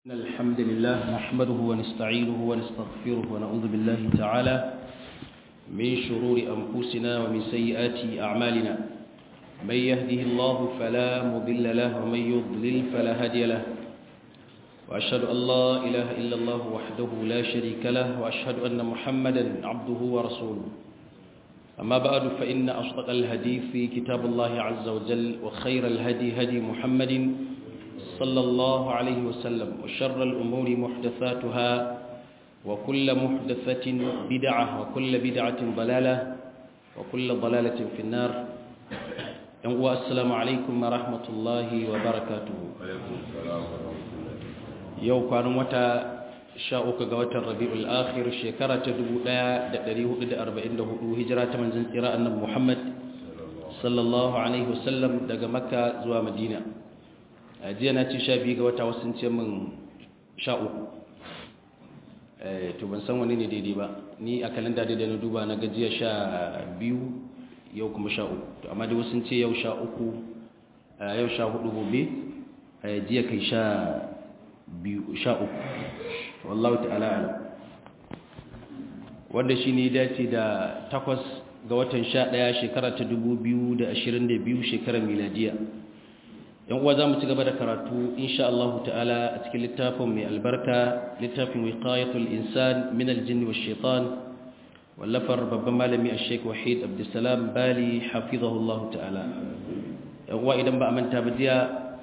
إن الحمد لله نحمده ونستعينه ونستغفره ونعوذ بالله تعالى من شرور أنفسنا ومن سيئات أعمالنا من يهده الله فلا مضل له ومن يضلل فلا هادي له وأشهد أن لا إله إلا الله وحده لا شريك له وأشهد أن محمدا عبده ورسوله أما بعد فإن أصدق الهدي في كتاب الله عز وجل وخير الهدي هدي محمد صلى الله عليه وسلم وشر الأمور محدثاتها وكل محدثة بدعة وكل بدعة ضلالة وكل ضلالة في النار السلام عليكم ورحمة الله وبركاته yau kwanan wata sha uku ga watan rabi'ul akhir shekara ta 1444 hijira ta manzon tsira annabi Muhammad sallallahu alaihi wasallam daga makka zuwa madina a jiya na ci sha biyu ga wata wasu ce min sha uku to ban san wani ne daidai ba ni a kalanda daidai na duba na gajiya sha biyu yau kuma sha uku to amma dai wasu ce yau sha uku yau sha hudu gobe jiya kai sha biyu sha uku wallahu ta'ala alam wanda shi ne dace da takwas ga watan sha ɗaya shekara ta dubu biyu da ashirin da biyu shekarar miladiya yan uwa za mu ci gaba da karatu insha Allah ta'ala a cikin littafin mai albarka littafin wiqayatul insan min aljinni wash shaitan wallafar babban malami ash-sheikh wahid abdussalam bali hafizahullahu ta'ala yan uwa idan ba a manta ba jiya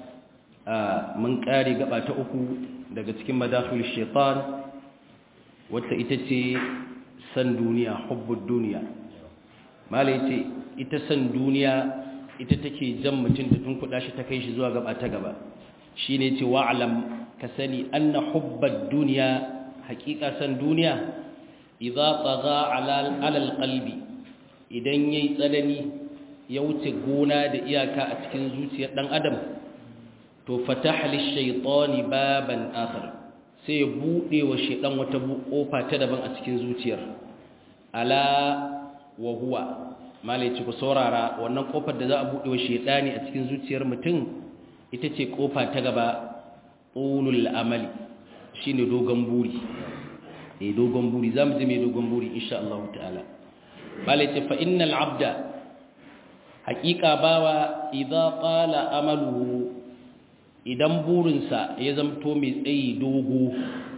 mun kare gaba ta uku daga cikin madakhil shaitan wata ita ce san duniya hubbud duniya malai ce ita san duniya ita take jan mutum da tunkuɗa shi ta kai shi zuwa gaba ta gaba shine ce wa'lam ka sani anna hubbad duniya haƙiƙa san duniya idza tagha ala alqalbi idan yayi tsanani ya wuce gona da iyaka a cikin zuciyar dan adam to fataha lishaytani baban akhar sai ya bude wa shedan wata kofa ta daban a cikin zuciyar ala wa huwa malai ci ku saurara wannan kofar da za a bude wa shedani a cikin zuciyar mutum ita ce kofa ta gaba ulul amali shine dogon buri eh dogon buri zamu ji mai dogon buri insha Allah ta'ala malai ce fa innal abda haqiqa bawa idza qala amaluhu idan burinsa ya zamto mai tsayi dogo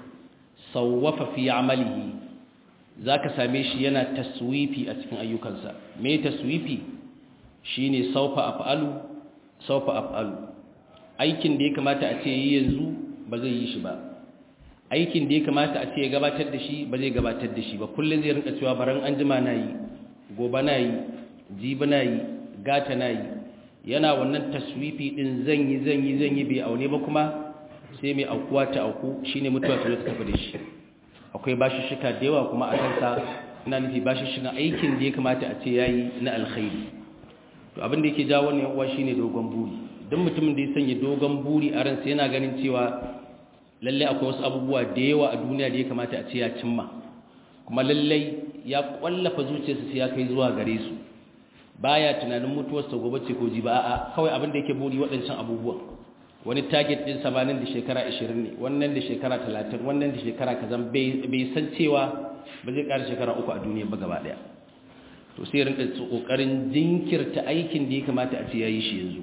sauwafa fi amalihi za ka same shi yana taswifi a cikin ayyukansa me taswifi shi ne saufa af'alu saufa af'alu aikin da ya kamata a ce yi yanzu ba zai yi shi ba aikin da ya kamata a ce ya gabatar da shi ba zai gabatar da shi ba kullum zai rinka cewa baran an jima na yi gobe na yi jibi na yi gata na yi yana wannan taswifi din zan yi zan yi zan yi bai aune ba kuma sai mai aukuwa ta auku shine mutuwa ta zo ta tafi da shi akwai bashi shika da yawa kuma a kansa ina nufi bashi shiga aikin da ya kamata a ce yayi na alkhairi to abin da yake jawo wannan uwa shine dogon buri duk mutumin da ya sanya dogon buri a ransa yana ganin cewa lalle akwai wasu abubuwa da yawa a duniya da ya kamata a ce ya cimma kuma lalle ya kwallafa zuciyarsa sai ya kai zuwa gare su baya tunanin mutuwarsa gobe ce ko ji ba a'a kawai abin da yake buri waɗancan abubuwan wani target din sa nan da shekara 20 ne wannan da shekara 30 wannan da shekara kazan bai san cewa ba zai ƙara shekara uku a duniya ba gaba daya to sai rinka kokarin jinkirta aikin da ya kamata a ce yayi shi yanzu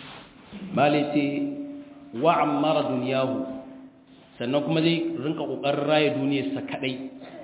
malaiti wa ammara dunyahu sannan kuma zai rinka kokarin raye duniyarsa kadai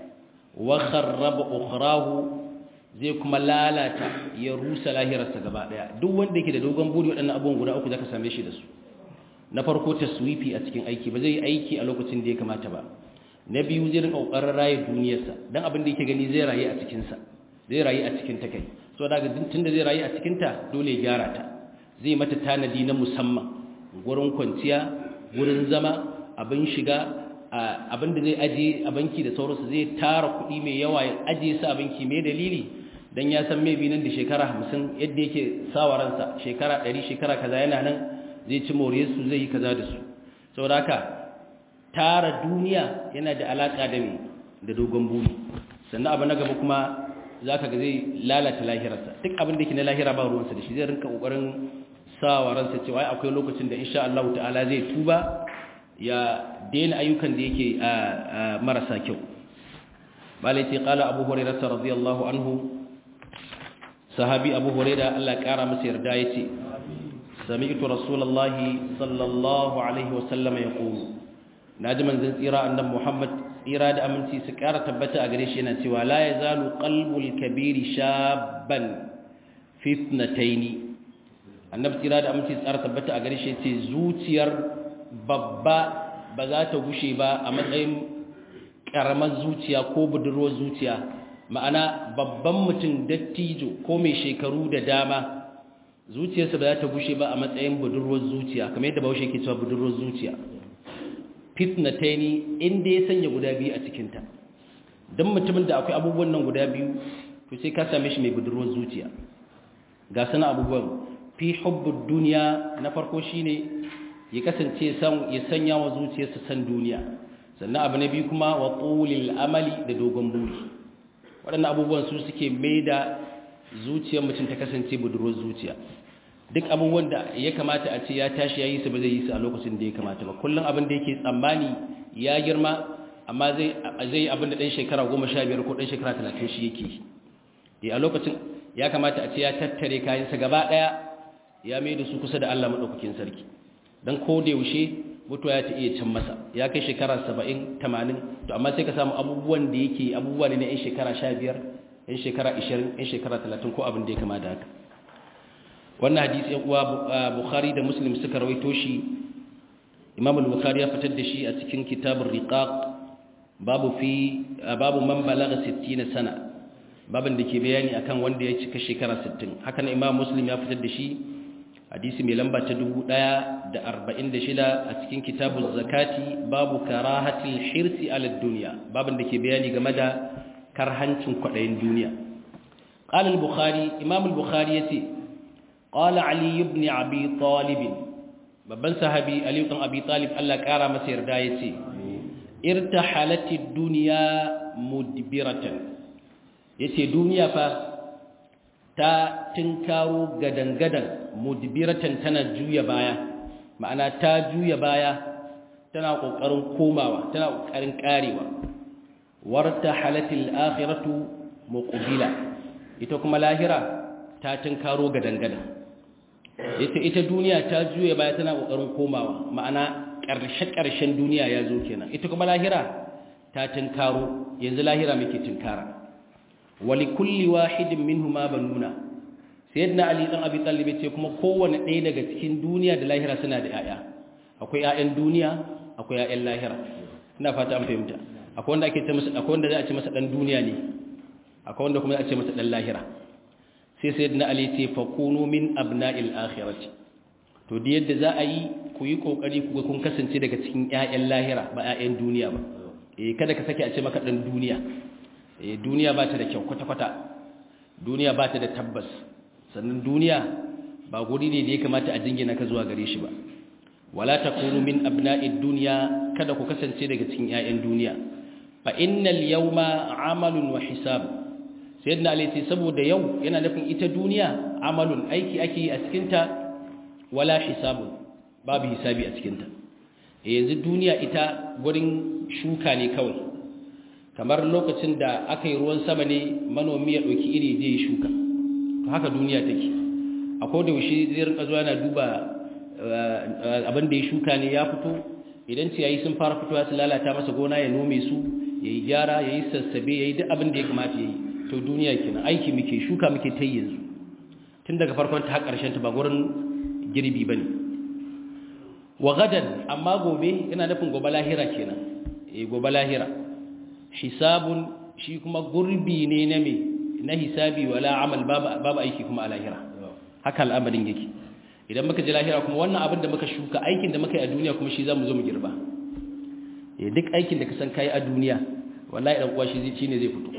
wa kharraba ukhrahu zai kuma lalata ya rusa lahirarsa gaba daya duk wanda yake da dogon buri waɗannan abubuwan guda uku zaka same shi da su na farko taswifi a cikin aiki ba zai yi aiki a lokacin da ya kamata ba na biyu zai rinka kokarin raye duniyarsa dan abin da yake gani zai rayu a cikin sa zai rayu a cikin ta kai so daga tunda zai rayu a cikin ta dole ya gyara ta zai mata tanadi na musamman gurin kwanciya gurin zama abin shiga abin da zai aje a banki da sauransu zai tara kuɗi mai yawa ya aje su a banki mai dalili don ya san mai nan da shekara hamsin yadda yake sawa ransa shekara ɗari shekara kaza yana nan zai ci more su zai yi kaza da su saboda haka tara duniya yana da alaƙa da mai da dogon buri sannan abu na gaba kuma za ka ga zai lalata lahirarsa duk abin da yake na lahira ba ruwansa da shi zai rinka ƙoƙarin sa wa ransa cewa akwai lokacin da insha Allah ta'ala zai tuba ya daina ayyukan da yake marasa kyau malai ce kala abu hurairah radiyallahu anhu sahabi abu hurairah Allah kara masa yarda yace sami'tu rasulullahi sallallahu alaihi wasallam yaqulu naji manzon tsira annabi Muhammad tsira da aminci su kara tabbata a gare shi yana cewa la yazalu qalbul kabiri shabban fitnataini annabi tsira da aminci su kara tabbata a gare shi yace zuciyar babba ba za ta gushe ba a matsayin karamar zuciya ko budurwar zuciya ma'ana babban mutum dattijo ko mai shekaru da dama zuciyarsa ba za ta gushe ba a matsayin budurwar zuciya kamar yadda bahaushe ke cewa budurwar zuciya fitnataini inda ya sanya guda biyu a cikinta don mutumin da akwai abubuwan nan guda biyu to sai ka same shi mai budurwar zuciya ga sana abubuwan fi hubbud duniya na farko shine ya kasance ya sanya wa zuciyarsa san duniya sannan abu na biyu kuma wa tulil amali da dogon buri waɗannan abubuwan su suke mai da zuciyar mutum ta kasance budurwar zuciya duk abubuwan da ya kamata a ce ya tashi ya yi su ba zai yi su a lokacin da ya kamata ba kullum abin da yake tsammani ya girma amma zai yi abin da ɗan shekara goma sha biyar ko ɗan shekara talatin shi yake yi a lokacin ya kamata a ce ya tattare kayansa gaba ɗaya ya mai da su kusa da allah maɗaukakin sarki don ko da yaushe mutuwa ya ta iya can masa ya kai shekara saba'in tamanin to amma sai ka samu abubuwan da yake abubuwa ne na 'yan shekara sha biyar 'yan shekara ishirin 'yan shekara talatin ko abin da ya kama da haka wannan hadisi yan uwa bukhari da muslim suka rawaito shi imam al-bukhari ya fitar da shi a cikin kitabur riqaq babu fi babu man balagha 60 sana babin da ke bayani akan wanda ya cika shekara 60 haka nan imam muslim ya fitar da shi hadisi mai lamba ta 1046 a cikin kitabuz zakati babu karahatil hirsi ala dunya babin da ke bayani game da karhancin kwadayin duniya قال البخاري امام البخاري yace قال علي بن ابي طالب babban sahabi ali ibn abi talib Allah kara masa yarda yace irtahalatid dunya mudbiratan yace duniya fa ta tinkaro gadangadan mudbiratan tana juya baya ma'ana ta juya baya tana kokarin komawa tana kokarin karewa wartahalatil akhiratu muqbila ita kuma lahira ta tinkaro gadangadan ita ita duniya ta juya baya tana kokarin komawa ma'ana ƙarshe-ƙarshen duniya ya zo kenan ita kuma lahira ta tinkaro yanzu lahira muke tinkara wali kulli wahidin minhuma banuna sayyidina ali dan abi talib ce kuma kowanne ɗaya daga cikin duniya da lahira suna da yaya akwai yayan duniya akwai yayan lahira ina fata an fahimta akwai wanda ake ce masa akwai wanda za a ce masa dan duniya ne akwai wanda kuma za a ce masa dan lahira sai sayyidina ali ce fakunu min abna'il akhirati to da yadda za a yi ku yi kokari ku ga kun kasance daga cikin ƴaƴan lahira ba ƴaƴan duniya ba eh kada ka sake a ce maka dan duniya eh duniya ba ta da kyau kwata kwata duniya ba ta da tabbas sannan duniya ba guri ne da ya kamata a jingina ka zuwa gare shi ba wala takunu min abna'id dunya kada ku kasance daga cikin ƴaƴan duniya fa innal yawma amalun wa hisab sayyidina ali ce saboda yau yana nufin ita duniya amalun aiki ake yi a cikin ta wala hisabun babu hisabi a cikin ta yanzu duniya ita gurin shuka ne kawai kamar lokacin da aka yi ruwan sama ne manomi ya ɗauki iri zai shuka to haka duniya take a koda yaushe zai rinka zuwa yana duba abin da ya shuka ne ya fito idan ciyayi sun fara fitowa su lalata masa gona ya nome su ya yi gyara ya yi sassabe ya yi duk abin da ya kamata ya yi to duniya kenan aiki muke shuka muke ta yanzu tun daga farkon ta har ƙarshen ta ba gurin girbi ba ne wa gadan amma gobe yana nufin gobe lahira kenan eh gobe lahira hisabun shi kuma gurbi ne na me na hisabi wala amal babu aiki kuma a lahira haka al'amarin yake idan muka ji lahira kuma wannan abin da muka shuka aikin da muka yi a duniya kuma shi zamu zo mu girba eh duk aikin da ka san kai a duniya wallahi dan uwa shi zai ne zai fito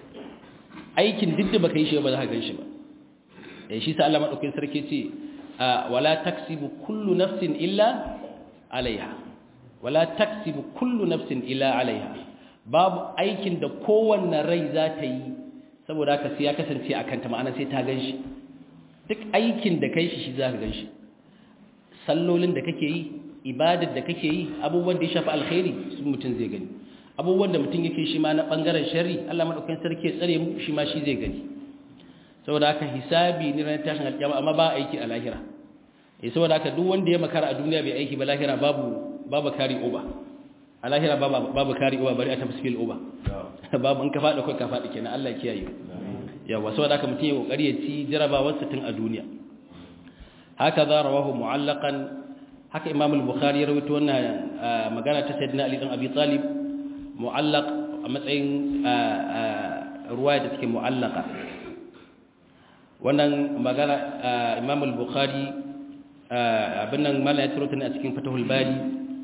aikin duk da baka yi shi ba za ka gan shi ba eh shi sa Allah madaukakin sarki ce wala taksibu kullu nafsin illa alaiha wala taksibu kullu nafsin illa alaiha babu aikin da kowanne rai za ta yi saboda haka sai ya kasance a kanta ma'ana sai ta gan shi duk aikin da kai shi shi za ka gan shi sallolin da kake yi ibadar da kake yi abubuwan da ya shafi alkhairi su mutum zai gani abubuwan da mutum yake shi ma na bangaren sharri Allah madaukakin sarki ya tsare mu shi ma shi zai gani saboda haka hisabi ne ran tashin alƙiyama amma ba aiki a lahira eh saboda haka duk wanda ya makara a duniya bai aiki ba lahira babu babu kari uba a lahira babu babu kari uba bari a tafsil uba babu in ka fada kai ka fadi kenan Allah ya kiyaye yawa saboda haka mutum ya kokari ya ci jarabawar sa tun a duniya haka za rawahu mu'allaqan haka imam al-bukhari ya rawaito wannan magana ta sayyidina ali bin abi talib mu'allaq a matsayin ruwaya da take mu'allaqa wannan magana imam al-bukhari abin nan mala ya turo ta ne a cikin fatahul bari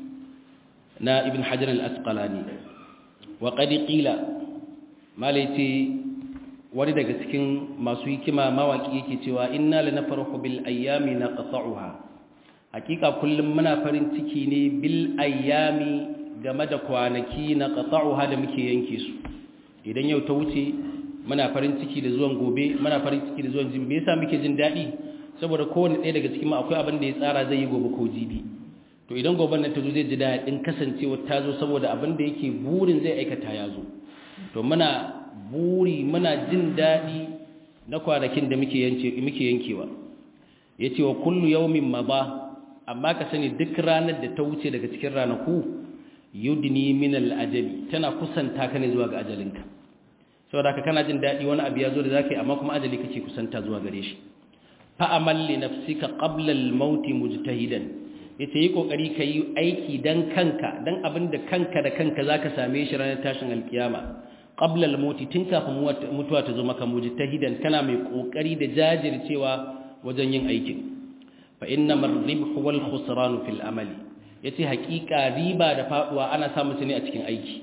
na ibn hajar al-asqalani wa qad qila mala yace wani daga cikin masu hikima mawaki yake cewa inna lanafrahu bil ayyami naqta'uha hakika kullum muna farin ciki ne bil ayyami game da kwanaki naqta'uha da muke yanke su idan yau ta wuce muna farin ciki da zuwan gobe muna farin ciki da zuwan jibi me yasa muke jin dadi saboda kowanne ɗaya daga cikin mu akwai abin da ya tsara zai yi gobe ko jibi to idan goben nan ta zo zai ji daɗin kasancewa ta zo saboda abin da yake burin zai aikata ya zo to muna buri muna jin daɗi na kwanakin da muke yankewa ya ce wa kullu yaumin ma ba amma ka sani duk ranar da ta wuce daga cikin ranaku yudni min al'ajali tana kusanta ka ne zuwa ga ajalinka saboda ka kana jin daɗi wani abu ya zo da za ka yi amma kuma ajali kake kusanta zuwa gare shi fa'amal li nafsika qabla al-maut mujtahidan yace yi kokari kai aiki dan kanka dan abinda kanka da kanka zaka same shi ranar tashin alkiyama qabla al-maut tun kafin mutuwa ta zo maka mujtahidan kana mai kokari da jajircewa wajen yin aikin fa inna mar-ribhu wal khusran fil amali yace hakika riba da faduwa ana samun su ne a cikin aiki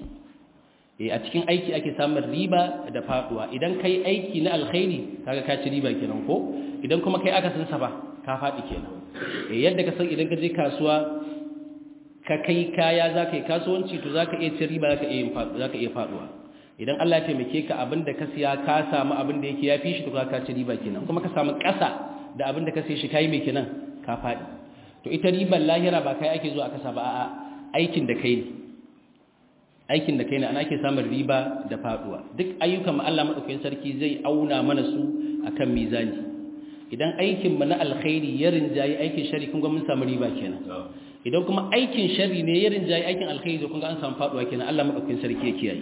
eh a cikin aiki ake samun riba da faduwa idan kai aiki na alkhairi kaga ka ci riba kenan ko idan kuma kai aka sansa ba ka faɗi kenan yadda ka san idan ka je kasuwa ka kai kaya za ka yi kasuwanci to za ka iya cin riba za ka iya faɗuwa idan Allah ya taimake ka abin da ka siya ka samu abin da yake ya fi shi to ka ci riba kenan kuma ka samu ƙasa da abin da ka sai shi ka yi mai kenan ka faɗi to ita ribar lahira ba kai ake zuwa a kasa ba a aikin da kai ne aikin da kai ne ana ake samun riba da faɗuwa duk ayyukan mu Allah madaukakin sarki zai auna mana su akan mizani idan aikinmu na alkhairi ya rinjayi aikin shari kun ga mun samu riba kenan idan kuma aikin shari ne ya rinjayi aikin alkhairi kun ga an samu faduwa kenan Allah madaukakin sarki ya kiyaye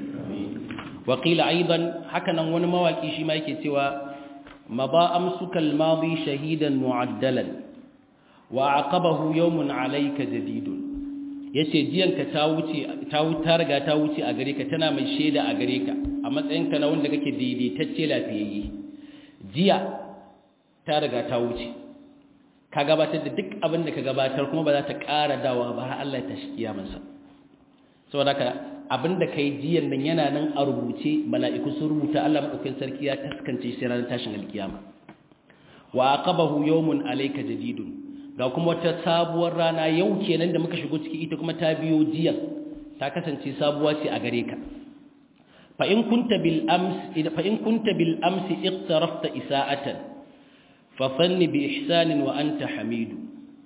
wa qila aidan haka nan wani mawaki shi ma yake cewa maba amsuka almadi shahidan mu'addalan wa aqabahu yawmun alayka jadidun yace jiyanka ta wuce ta ta riga ta wuce a gare ka tana mai sheda a gare ka a matsayinka na wanda kake daidaitacce lafiyayye jiya ta riga ta wuce ka gabatar da duk abin da ka gabatar kuma ba za ta ƙara dawa ba har Allah ta shi kiyamansa saboda ka abin da kai jiyan nan yana nan a rubuce mala'iku sun rubuta Allah madaukakin sarki ya taskance shi ranar tashin alkiyama wa aqabahu yawmun alayka jadidun ga kuma wata sabuwar rana yau kenan da muka shigo ciki ita kuma ta biyo jiyan ta kasance sabuwa ce a gare ka fa in kunta bil ams fa in kunta bil amsi iqtarafta isa'atan fafanni bi ihsanin wa anta hamidu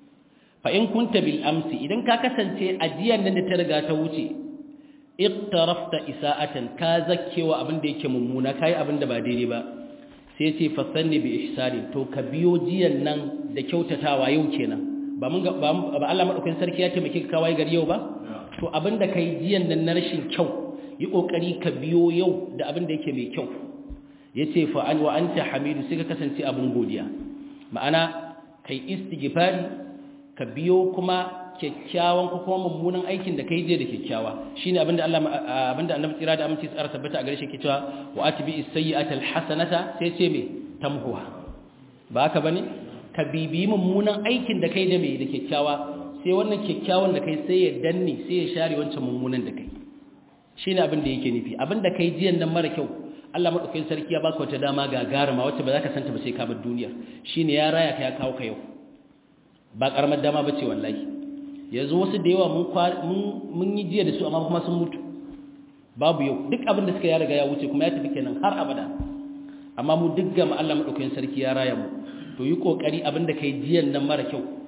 fa in kunta bil amsi idan ka kasance ajiyan nan da ta riga ta wuce iqtarafta isa'atan ka zakkewa abin da yake mummuna kai abin da ba daidai ba sai ce fafanni bi ihsanin to ka biyo jiyan nan da kyautatawa yau kenan ba mun ba Allah madaukakin sarki ya taimake ka kawai gari yau ba to abin da kai jiyan nan na rashin kyau yi kokari ka biyo yau da abin da yake mai kyau ya ce fa'an wa an ta hamidu sai ka kasance abin godiya ma'ana kai istighfari ka biyo kuma kyakkyawan ko kuma mummunan aikin da kai je da kyakkyawa shine abinda Allah abinda Annabi tsira da aminci tsara tabbata a gare shi ke cewa wa atbi as-sayyi'ata al-hasanata sai ce me tamhuha ba haka bane ka bibi mummunan aikin da kai da me da kyakkyawa sai wannan kyakkyawan da kai sai ya danne sai ya share wancan mummunan da kai shine abin da yake nufi abin da kai jiyan nan mara kyau Allah madaukakin sarki ya baka wata dama gagaruma wacce ba za ka santa ba sai ka bar duniya shine ya raya ka ya kawo ka yau ba karamar dama bace wallahi yanzu wasu da yawa mun mun yi jiya da su amma kuma sun mutu babu yau duk abin da suka ya riga ya wuce kuma ya tafi kenan har abada amma mu duk gama Allah madaukakin sarki ya raya mu to yi kokari abin da kai jiyan nan mara kyau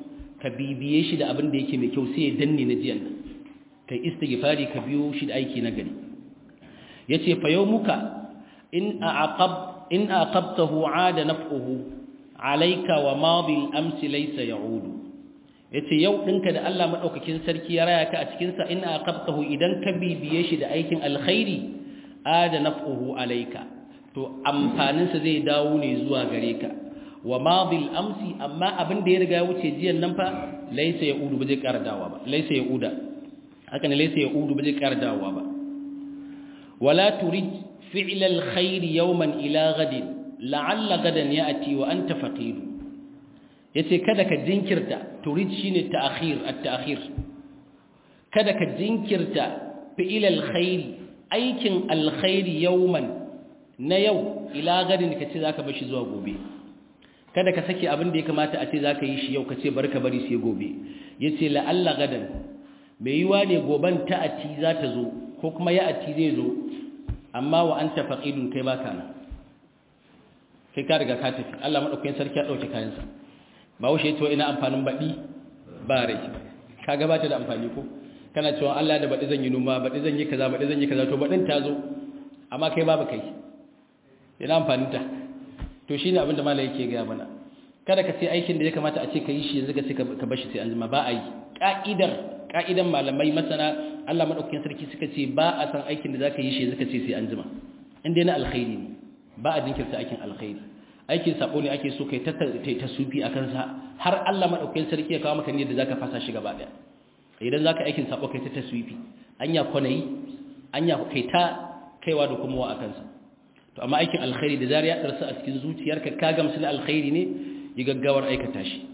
ka bibiye shi da abin da yake mai kyau sai ya danne na jiyan nan kai istighfari ka biyo shi da aiki na gari yace fa yawmuka in aqab in aqabtahu aada naf'uhu alayka wa madi al-ams laysa ya'udu yace yau dinka da Allah madaukakin sarki ya raya ka a cikin sa in aqabtahu idan ka bibiye shi da aikin alkhairi aada naf'uhu alayka to amfanin sa zai dawo ne zuwa gare ka wa madi al-ams amma abin da ya riga ya wuce jiyan nan fa laysa ya'udu ba zai ƙara dawowa ba laysa ya'uda haka ne laysa ya'udu ba zai ƙara dawowa ba wala turid فعل الخير يوما إلى غد لعل غدا يأتي وأنت فقير yace kada ka jinkirta turid shine ta'khir at-ta'khir kada ka jinkirta fi'il al-khair aikin al-khair yawman na yau ila gadin kace zaka bar shi zuwa gobe kada ka saki abin da ya kamata a ce zaka yi shi yau kace barka bari sai gobe yace la alla gadan mai yiwa ne goban ta'ati za ta zo ko kuma ya'ati zai zo amma wa anta faqidun kai baka nan kai ka riga ka tafi Allah madaukakin sarki ya dauke kayansa ba wuce to ina amfanin badi ba rai ka gabata da amfani ko kana cewa Allah da badi zan yi noma badi zan yi kaza badi zan yi kaza to badin ta zo amma kai babu kai ina amfanin ta to shine abin da malai yake ga mana kada ka ce aikin da ya kamata a ce ka yi shi yanzu ka ce ka bashi sai an jima ba a yi ka'idar ka'idan malamai masana Allah madaukakin sarki suka ce ba a san aikin da zaka yi shi suka ce sai an jima inda na alkhairi ne ba a jinkirta aikin alkhairi aikin sabo ne ake so kai ta ta sufi akan sa har Allah madaukakin sarki ya kawo maka ne da zaka fasa shi gaba daya idan zaka aikin sabo kai ta taswifi anya kwanayi anya kai ta kaiwa da kuma wa akan sa to amma aikin alkhairi da zariya darsa a cikin zuciyarka ka gamsu da alkhairi ne yi gaggawar aikata shi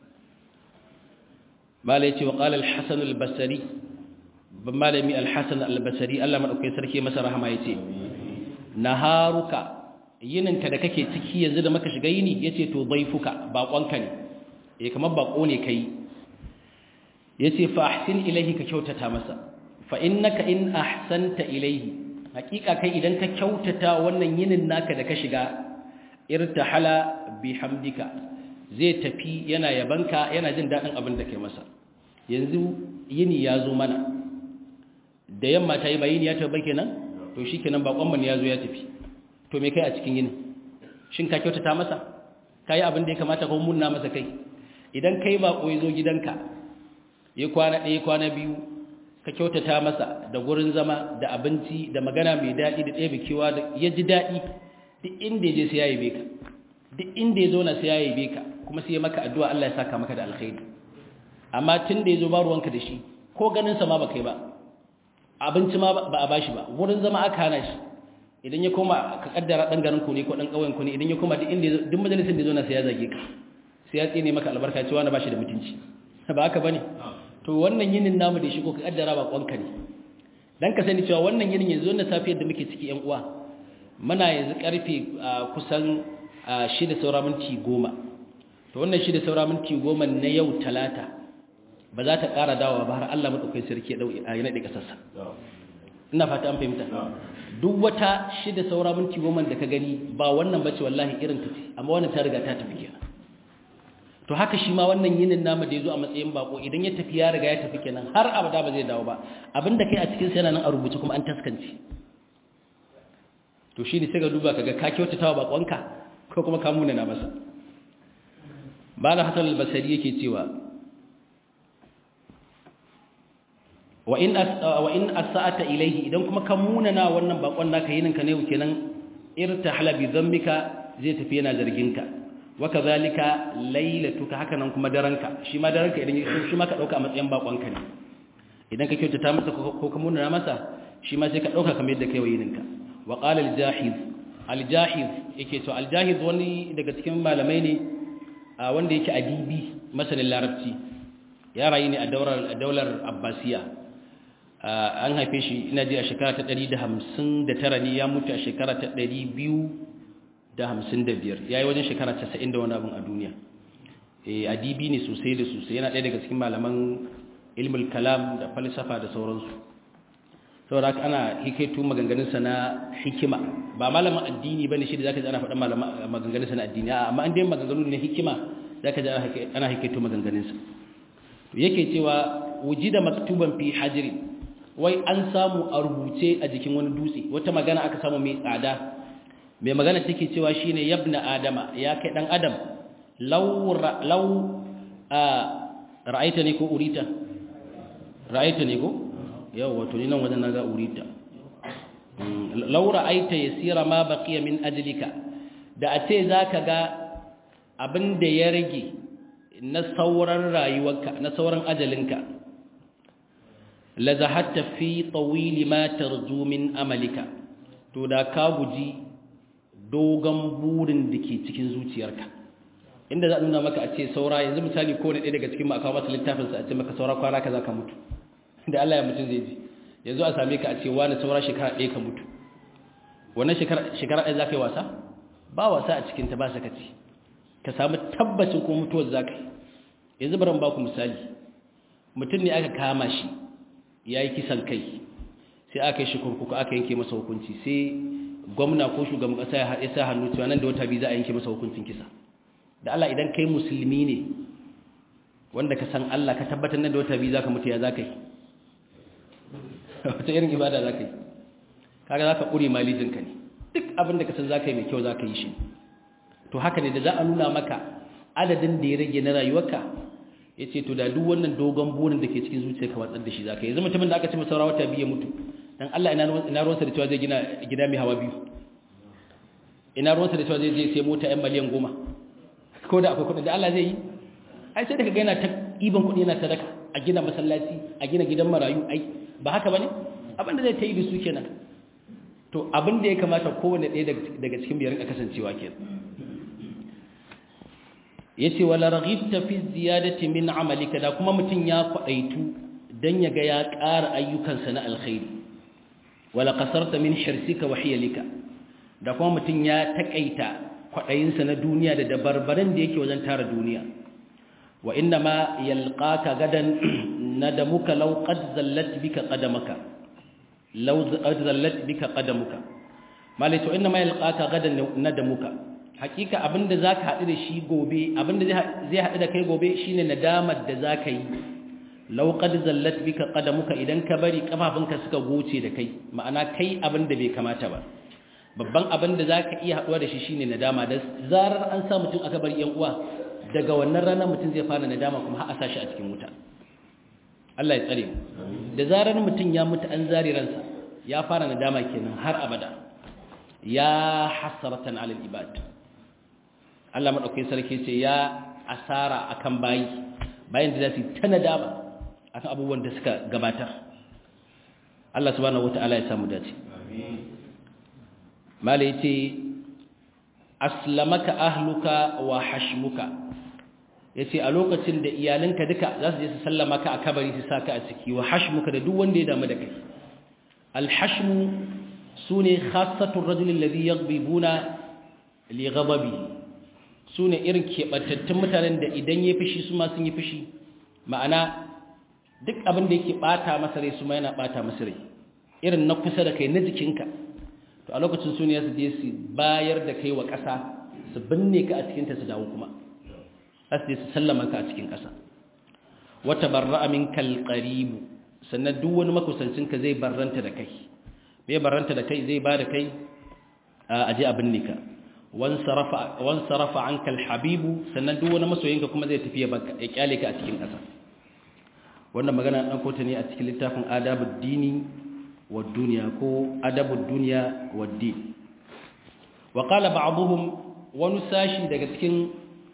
malai ce wa qala al-hasan al-basri malami al-hasan al-basri Allah madaukakin sarki masa rahama yace naharuka yininka da kake ciki yanzu da maka shiga yini yace to daifuka bakonka ne eh kamar bako ne kai yace fa ahsin ilayhi ka kyautata masa fa innaka in ahsanta ilayhi hakika kai idan ka kyautata wannan yinin naka da ka shiga irtahala bihamdika zai tafi yana yabanka yana jin dadin abin da kai masa yanzu yini ya zo mana da yamma ta yi bayini ya tafi kenan to shikenan bakon mun ya zo ya tafi to me kai a cikin yini shin ka kyautata masa kai abin da ya kamata ko munna masa kai idan kai bako ya zo gidanka ya kwana ɗaya kwana biyu ka kyautata masa da gurin zama da abinci da magana mai daɗi da ɗaya bikewa da ya ji daɗi duk inda ya je sai ya yabe ka duk inda ya zauna sai ya yabe ka kuma sai ya maka addu'a Allah ya saka maka da alkhairi amma tun da ya zo ba ruwanka da shi ko ganin sa ma ba kai ba abinci ma ba a bashi ba wurin zama aka hana shi idan ya koma ka kaddara dan garin ku ne ko dan kauyen ku ne idan ya koma duk inda duk majalisar da ya zauna sai ya zage ka sai ya tsine maka albarka cewa na bashi da mutunci ba haka bane to wannan yinin namu da shi ko ka kaddara ba kwanka ne dan ka sani cewa wannan yinin yanzu wannan safiyar da muke ciki yan uwa muna yanzu karfe kusan 6 saura minti 10 to wannan 6 saura minti 10 na yau talata ba za ta ƙara dawowa ba har Allah madaukakin sarki ya dauki a yana da kasarsa ina fata an fahimta duk wata 6 saura minti 10 da ka gani ba wannan bace wallahi irin ta ce amma wannan ta riga ta tafi kenan to haka shi ma wannan yinin namu da ya zo a matsayin bako idan ya tafi ya riga ya tafi kenan har abada ba zai dawo ba abinda kai a cikin sa yana nan a rubuce kuma an taskance to shi ne sai ga duba kaga ka kyautatawa bakonka ko kuma ka munana masa bala hasan al-basri yake cewa wa in wa in asa'ata ilayhi idan kuma ka munana wannan bakon naka yinin ka ne kenan irtahala bi dhanbika zai tafi yana zargin ka waka zalika lailatuka haka nan kuma daranka shi ma daranka idan shi ma ka dauka a matsayin bakonka ne idan ka kyautata masa ko ka munana masa shi ma sai ka dauka kamar yadda kai wayininka wa qala al-jahiz al-jahiz yake to al-jahiz wani daga cikin malamai ne wanda yake adibi masanin larabci ya rayu ne a daular daular abbasiya an haife shi ina ji a shekara ta 159 ne ya mutu a shekara ta 200 da hamsin da biyar ya yi wajen shekara casa'in da wani abin a duniya adibi ne sosai da sosai yana ɗaya daga cikin malaman ilmul kalam da falsafa da sauransu saboda haka ana hikaitu maganganunsa na hikima ba malamin addini ba ne shi da za ka ji ana faɗin maganganunsa na addini amma an dai maganganu ne hikima za ka ji ana hikaitu maganganunsa yake cewa wujida maktuban fi hajri wai an samu a rubuce a jikin wani dutse wata magana aka samu mai tsada mai magana take cewa shine yabna adama ya kai dan adam law law a ra'aita ne ko urita ra'aita ne ko yawa to ni nan wajen naga urita law ra'aita yasira ma baqiya min ajlika da a ce zaka ga abin da ya rage na sauran rayuwarka na sauran ajalinka la zahatta fi tawili ma tarju min amalika to da ka guji dogon burin da ke cikin zuciyarka inda za a nuna maka a ce saura yanzu misali ko ne ɗaya daga cikin makawa masa littafinsa a ce maka saura kwana ka za ka mutu da Allah ya mutum zai ji yanzu a same ka a ce wani saura shekara ɗaya ka mutu wannan shekara ɗaya za ka yi wasa ba wasa a cikinta ba sakaci ka samu tabbacin ko mutuwar za ka yi yanzu baran ba ku misali mutum ne aka kama shi ya yi kisan kai sai aka yi shi kurkuku aka yanke masa hukunci sai gwamna ko shugaban ƙasa ya sa hannu cewa nan da wata biyu za a yanke masa hukuncin kisa da Allah idan kai musulmi ne wanda ka san Allah ka tabbatar nan da wata biyu za ka mutu ya za ka yi wata irin ibada za ka yi kaga za ka ƙure malijinka ne duk abin da ka san za ka yi mai kyau za ka yi shi to haka ne da za a nuna maka adadin da ya rage na rayuwarka ya ce to da duk wannan dogon burin da ke cikin zuciya ka watsar da shi za ka yi yanzu mutumin da aka ce masa wata biyu ya mutu dan Allah ina ruwansa da cewa zai gina gida mai hawa biyu ina ruwansa da cewa zai je sai mota yan miliyan goma ko da akwai kuɗin da Allah zai yi ai sai daga yana ta iban kuɗi yana sadaka a gina masallaci a gina gidan marayu ai ba haka bane abin da zai ta yi da su kenan to abin da ya kamata kowanne ɗaya daga cikin biyar kasancewa kenan yace wala raghibta fi ziyadati min amalika da kuma mutun ya kwadaitu dan yaga ya ƙara ayyukansa na alkhairi wala qasarta min hirsika wa hiyalika da kuma mutun ya takaita kwadayinsa na duniya da dabarbaran da yake wajen tara duniya wa inna ma yalqaka gadan nadamuka law qad zallat bika qadamaka law qad zallat bika qadamuka malai to inna ma yalqaka gadan nadamuka hakika abinda zaka haɗu da shi gobe abinda zai haɗu da kai gobe shine nadamar da zaka yi law qad zallat bika qadamuka idan ka bari kafafunka suka goce da kai ma'ana kai abinda bai kamata ba babban abinda zaka iya haɗuwa da shi shine nadama da zarar an sa mutum aka bari yan uwa daga wannan rana mutum zai fara nadama kuma har a sashi a cikin wuta Allah ya tsare mu da zarar mutum ya mutu an zari ransa ya fara nadama kenan har abada ya hasratan alal ibad Allah maɗaukakin sarki ce ya asara akan bayi bayan da za su ta nadama akan abubuwan da suka gabatar Allah subhanahu wata'ala ya samu dace mala yace aslamaka ahluka wa hashmuka yace a lokacin da iyalanka duka za su je su sallama ka a kabari su saka a ciki wa hashmuka da duk wanda ya damu da kai alhashmu sune khassatu ar-rajul alladhi yaghdibuna li ghadabihi su ne irin keɓantattun mutanen da idan ya fushi su ma sun yi fushi ma'ana duk abin da yake ɓata masa rai su ma yana ɓata masa rai irin na kusa da kai na jikinka to a lokacin su ne su je su bayar da kai wa ƙasa su binne ka a cikinta su dawo kuma za su je su sallama ka a cikin ƙasa wata barra amin kalƙaribu sannan duk wani makusancinka zai barranta da kai bai barranta da kai zai ba da kai a je a binne ka wansarafa an kalhabibu sannan duk wani masoyinka kuma zai tafi ya kyale ka a cikin ƙasa wannan magana ɗan kota ne a cikin littafin adabud dini wa duniya ko adabud duniya wa din wa qala ba'dhum wani sashi daga cikin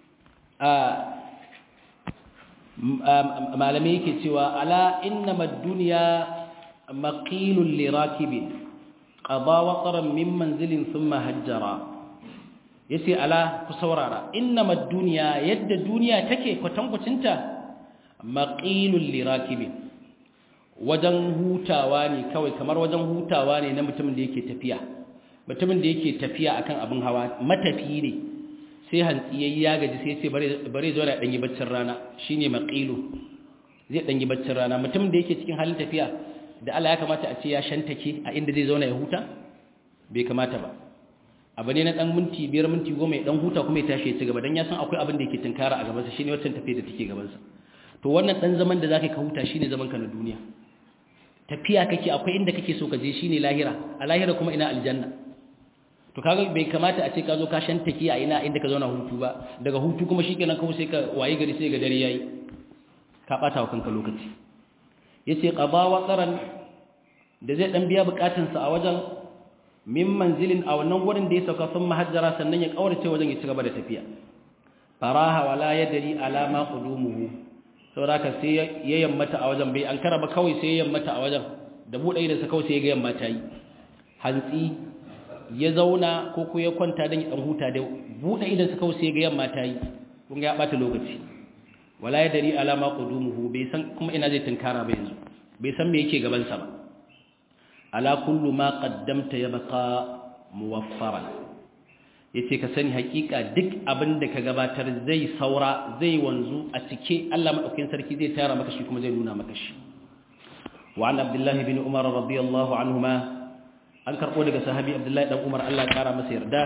malamai yake cewa ala innamad dunya maqilul lirakibin qada wataran min manzilin thumma hajjara yace ala ku saurara innamad dunya yadda duniya take kwatankwacinta maqilul lirakibin wajen hutawa ne kawai kamar wajen hutawa ne na mutumin da yake tafiya mutumin da yake tafiya akan abin hawa matafi ne sai hantsi yayi ya gaji sai ce bare bare zo da danyi baccin rana shine maqilu zai danyi baccin rana mutumin da yake cikin halin tafiya da Allah ya kamata a ce ya shantake a inda zai zauna ya huta bai kamata ba abu ne na dan minti biyar minti goma ya dan huta kuma ya tashi ya ci gaba dan ya san akwai abin da yake tunkara a gabansa shine wancan tafiya da take gabansa to wannan dan zaman da zaka ka huta shine zaman ka na duniya tafiya kake akwai inda kake so ka je shine lahira a lahira kuma ina aljanna to kaga bai kamata a ce ka zo ka shan take a ina inda ka zauna hutu ba daga hutu kuma shikenan kawai sai ka waye gari sai ga dare yayi ka bata wa kanka lokaci yace qada wa qaran da zai dan biya bukatunsa a wajen min manzilin a wannan wurin da ya sauka sun mahajjara sannan ya kaurace wajen ya ci gaba da tafiya faraha wala yadri ala ma qudumuhu saboda ka sai ya yammata a wajen bai an karaba kawai sai ya yammata a wajen da bude idan sa kawai sai ya ga yamma ta yi hantsi ya zauna ko ko ya kwanta dan ya dan huta da bude idan sa kawai sai ya ga yamma ta yi kun ga ya bata lokaci wala yadri ala ma qudumuhu bai san kuma ina zai tunkara ba yanzu bai san me yake gaban sa ba ala kullu ma qaddamta yabqa muwaffaran yace ka sani hakika duk abin da ka gabatar zai saura zai wanzu a cike Allah madaukakin sarki zai tara maka shi kuma zai nuna maka shi wa an abdullah ibn umar radiyallahu anhuma an karbo daga sahabi abdullah dan umar Allah ya kara masa yarda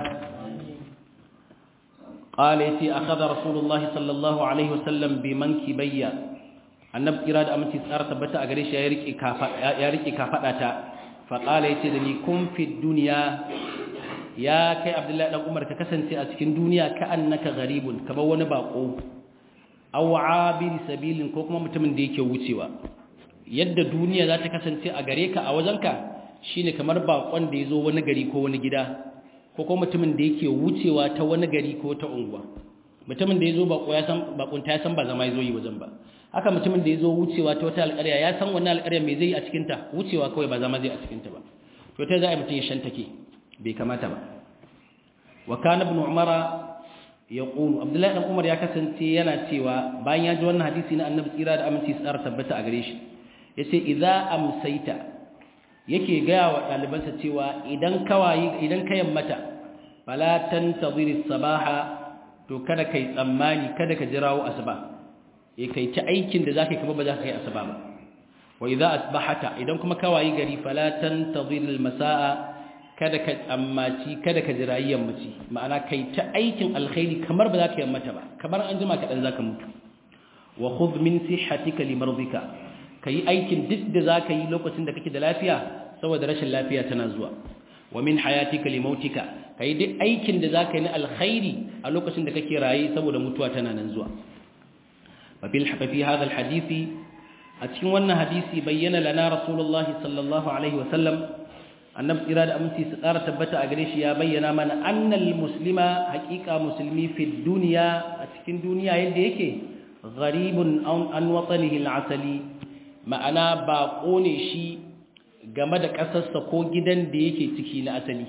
قال يتي أخذ رسول الله صلى الله عليه وسلم بمنكبي النبي إراد أمتي سارة تبتا أغريش يا ريكي كافتا فقال يتي دني كن في الدنيا يا كي عبد الله بن عمر ككسنتي a cikin duniya ka annaka gharibun kamar wani bako aw abir sabilin ko kuma mutumin da yake wucewa yadda duniya za ta kasance a gare ka a wajenka shine kamar bakon da yazo wani gari ko wani gida ko kuma mutumin da yake wucewa ta wani gari ko ta unguwa mutumin da yazo bako ya san bakunta ya san ba zama yazo yi wajen ba haka mutumin da yazo wucewa ta wata alƙarya ya san wannan alƙarya me zai a cikin ta wucewa kawai ba zama zai a cikin ta ba to ta za a mutum ya shantake bai kamata ba wa kana ibn umara yaqulu abdullahi dan umar ya kasance yana cewa bayan ya ji wannan hadisi na annabi tsira da aminci tsara tabbata a gare shi yace idza amsaita yake gaya wa ɗalibansa cewa idan kawayi idan ka yammata fala tantazir sabaha to kada kai tsammani kada ka jirawo asuba eh kai ta aikin da zaka kuma ba za ka kai asuba ba wa idza asbahata idan kuma kawayi gari fala tantazir almasaa kada ka tsammaci kada ka jirayi yammaci ma'ana kai ta aikin alkhairi kamar ba za ka yammata ba kamar an jima kaɗan za ka mutu wa khudh min sihhatika limardika kai aikin duk da za ka yi lokacin da kake da lafiya saboda rashin lafiya tana zuwa wa min hayatika limautika kai duk aikin da za ka yi na alkhairi a lokacin da kake raye saboda mutuwa tana nan zuwa fa bil fi hadha alhadisi a cikin wannan hadisi bayyana lana rasulullahi sallallahu alaihi wa sallam annabi tsira da aminci su ƙara tabbata a gare shi ya bayyana mana annal muslima haƙiƙa musulmi fi duniya a cikin duniya yadda yake gharibun an watsanihi al'asali ma'ana baƙo ne shi game da ƙasarsa ko gidan da yake ciki na asali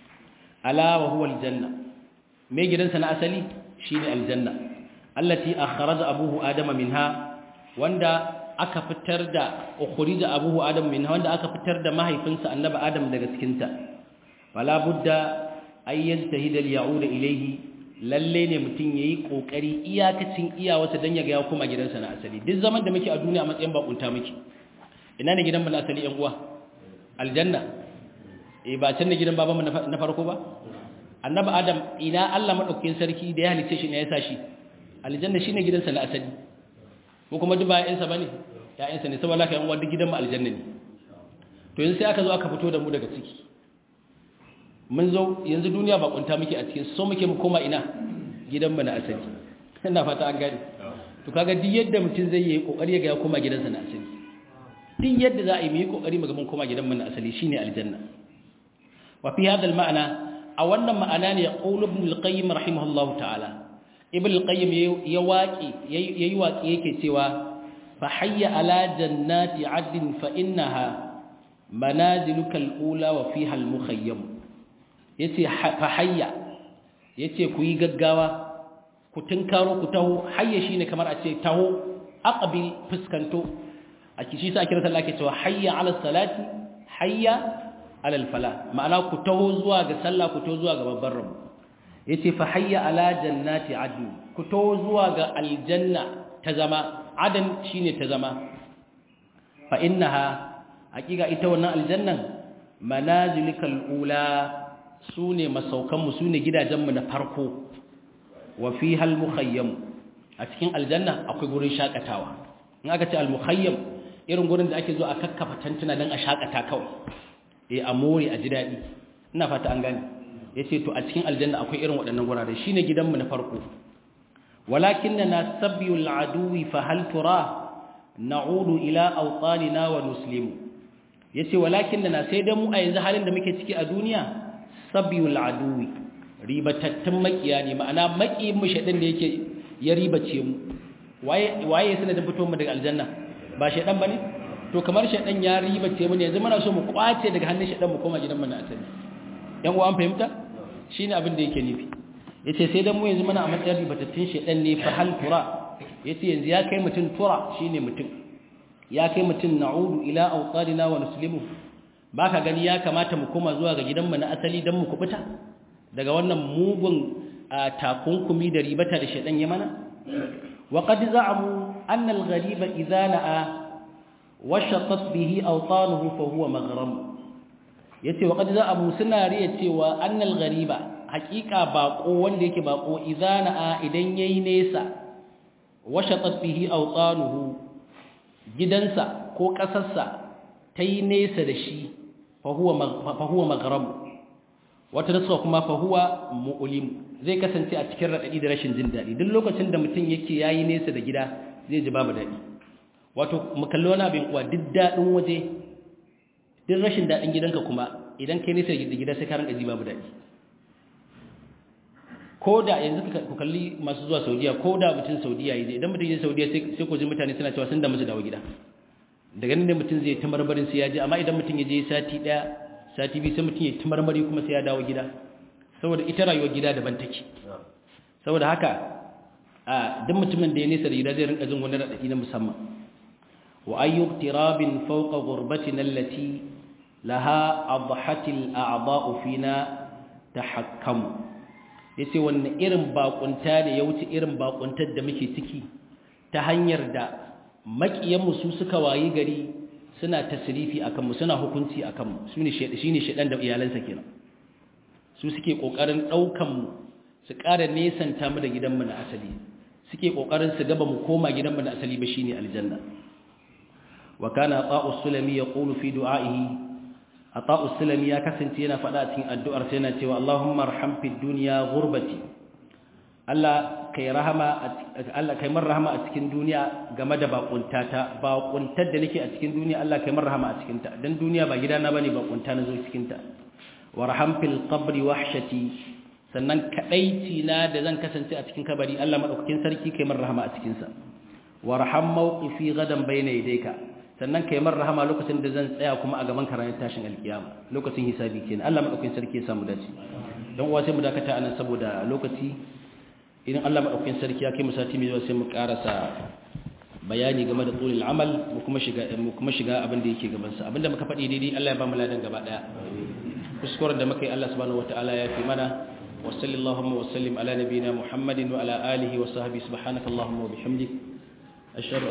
ala wa huwa aljanna me gidansa na asali shine aljanna allati akhraja abuhu adama minha wanda aka fitar da ukhrija abuhu adam min wanda aka fitar da mahaifinsa annabi adam daga cikin ta wala budda ay yajtahid al ya'ud ilayhi lalle ne mutun yayi kokari iyakacin iyawarsa dan ya ga ya koma gidansa na asali duk zaman da muke a duniya a matsayin bakunta muke ina ne gidan mu na asali yan uwa aljanna eh ba can ne gidan babanmu na farko ba annabi adam ina Allah madaukakin sarki da ya halice shi ne ya sa shi aljanna shine gidansa na asali ko kuma duk ba ƴaƴansa bane ƴaƴansa ne saboda haka yan uwa duk gidan mu aljanna ne to yanzu sai aka zo aka fito da mu daga ciki mun zo yanzu duniya ba kunta muke a cikin so muke mu koma ina gidan mu na asali ina fata an gane to kaga duk yadda mutum zai yi kokari ga ya koma gidansa na asali duk yadda za a yi mu yi kokari mu ga mun koma gidan mu na asali shine aljanna wa fi hadha al-ma'na a wannan ma'ana ne yaqulu ibn al-qayyim rahimahullahu ta'ala ibn al-qayyim ya waki yayi waki yake cewa fa hayya ala jannati adn fa innaha manaziluka al-ula wa fiha al-mukhayyam yace fa hayya yace ku yi gaggawa ku tunkaro ku taho hayya shine kamar a ce taho aqbil fuskanto a kishi sa kira sallah ke cewa hayya ala salati hayya ala al-falah ma'ana ku taho zuwa ga sallah ku taho zuwa ga babbar rabu yace fa hayya ala jannati adn ku to zuwa ga aljanna ta zama adan shine ta zama fa innaha hakika ita wannan aljannan manazilikal ula sune masaukan mu sune gidajen mu na farko wa fiha almukhayyam a cikin aljanna akwai gurin shakatawa in aka ce al-mukhayyam irin gurin da ake zo a kakkafa tantuna dan a shakata kawai eh a more a ji dadi ina fata an gane yace to a cikin aljanna akwai irin waɗannan gurare shine gidanmu na farko walakinna sabyul aduwi fa hal tura na'udu ila awtanina wa nuslimu yace walakinna sai dan mu a yanzu halin da muke ciki a duniya sabyul aduwi ribatattun makiya ne ma'ana makiyin mu shedin da yake ya ribace mu waye waye sanadin fito mu daga aljanna ba shedan bane to kamar shedan ya ribace mu ne yanzu muna so mu kwace daga hannun shedan mu koma gidan mu na asali yan uwa an fahimta shine abin da yake nufi yace sai dan mu yanzu muna a matsayin ribatattun shedan ne fa hal tura yace yanzu ya kai mutun tura shine mutun ya kai mutun na'udu ila awqadina wa nuslimu baka gani ya kamata mu koma zuwa ga gidan mu na asali dan mu kubuta daga wannan mugun takunkumi da ribata da shedan ya mana wa qad za'amu anna al-ghariba idha na'a washatat bihi awtanuhu fa huwa maghram yace wa qad za'amu suna riya cewa anna al-ghariba haqiqa baqo wanda yake baqo idha na'a idan yayi nesa washatat bihi awtanuhu gidansa ko kasarsa tayi nesa da shi fa huwa fa huwa maghram wata nasuwa kuma fa huwa mu'lim zai kasance a cikin radadi da rashin jin dadi duk lokacin da mutum yake yayi nesa da gida zai ji babu dadi wato mu kalli wani abin kuwa duk dadin waje duk rashin dadin gidanka kuma idan kai nesa da gida sai ka ranka ji babu dadi koda yanzu ku kalli masu zuwa Saudiya koda mutum Saudiya yayi idan mutum yayi Saudiya sai sai ku ji mutane suna cewa sun da musu dawo gida daga nan ne mutum zai ta marmarin sai ya ji amma idan mutum ya je sati daya sati biyu sai mutum ya ci marmari kuma sai ya dawo gida saboda ita rayuwar gida daban take saboda haka a duk mutumin da ya nesa da gida zai rinka jin wani raɗaɗi na musamman wa ayyu tirabin fawqa ghurbatin allati laha adhahatil a'dha'u fina tahakkamu yace wannan irin bakunta ne ya wuce irin bakuntar da muke ciki ta hanyar da makiyan mu su suka wayi gari suna tasrifi akan mu suna hukunci akan mu shine shine shedan da iyalansa kenan su suke kokarin daukan mu su ƙara nesanta mu da gidanmu na asali suke kokarin su gaba mu koma gidanmu na asali ba shine aljanna wa kana ata'us sulami yaqulu fi du'a'ihi ata'us sulami ya kasance yana faɗa cikin addu'ar sa yana cewa Allahumma arham fid dunya ghurbati Allah kai rahama Allah kai mar rahama a cikin duniya game da bakuntata bakuntar da nake a cikin duniya Allah kai mar rahama a cikin ta dan duniya ba gidana bane bakunta na zo cikin ta warham fil qabri wahshati sannan kadaici na da zan kasance a cikin kabari Allah madaukakin sarki kai mar rahama a cikin sa warham mawqifi gadan bayna yadayka sannan kai mar rahama lokacin da zan tsaya kuma a gaban karayin tashin alkiyama lokacin hisabi kenan Allah madaukakin sarki ya samu dace dan uwa sai mu dakata anan saboda lokaci idan Allah madaukakin sarki ya kai mu sati mai zuwa sai mu karasa bayani game da tsulil amal mu kuma shiga mu kuma shiga abin da yake gaban sa abinda muka faɗi daidai Allah ya ba mu ladan gaba daya kuskuren da muka yi Allah subhanahu wataala ya fi mana wa sallallahu wa sallim ala nabiyyina Muhammadin wa ala alihi wa sahbihi subhanakallahumma wa bihamdik ashhadu